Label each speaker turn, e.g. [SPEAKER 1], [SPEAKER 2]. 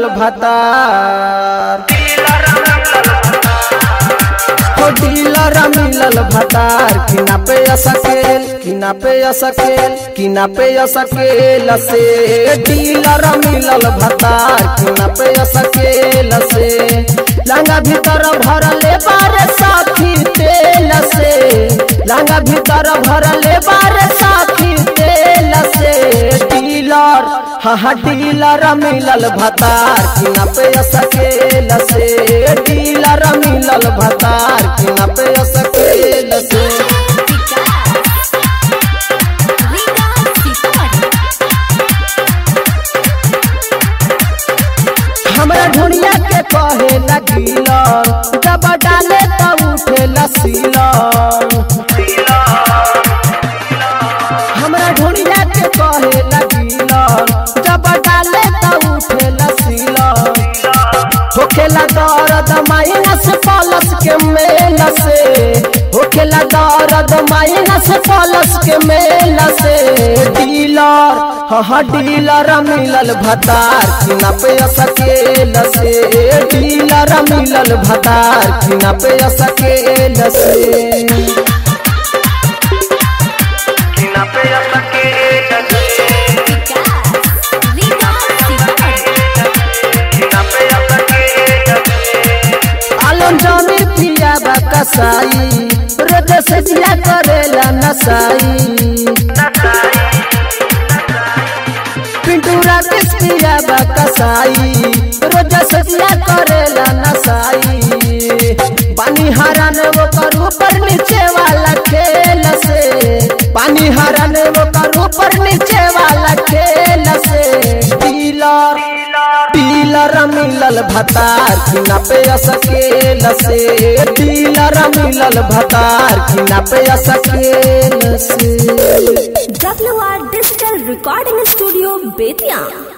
[SPEAKER 1] भतार हो डीलर मिलल भतार किना पे असकेल किना पे असकेल किना पे असकेल से डीलर मिलल भतार किना पे असकेल से लंगा भीतर भरले बारे साथी तेल से लंगा भीतर भरले बारे साथी तेल से डीलर हाँ हाँ डीलर मिलल भतार किना पे असकेल से डीलर मिलल भतार किना पे असकेल से हमरा ढुनिया के कहे लगिलर जब डाले त उठे लसीलर हमरा ढुनिया के कहे लगिलर जब डाले त उठे लसीलर होखेला दर्द माइनस प्लस के मेल से होखेला दर्द माइनस प्लस के मेल से डीलर हाँ हाँ डीलर मिलल भतार किना पे असकेल से डीलर मिलल भतार किना पे असकेल से
[SPEAKER 2] किना पे असकेल किना पे असकेल
[SPEAKER 1] आलम जमी पिया बा कसाई रोज से जिया करेला नसाई पिंटू राकेश पिया बा कसाई रोज से जिया करेला नसाई पानी हरान वो कर ऊपर नीचे वाला खेल से पानी हरान वो कर ऊपर नीचे वाला खेल से डीलर डीलर मिलल भतार किना पे असकेल से डीलर मिलल भतार किना पे असकेल से
[SPEAKER 3] WR Digital Recording Studio, Bethian.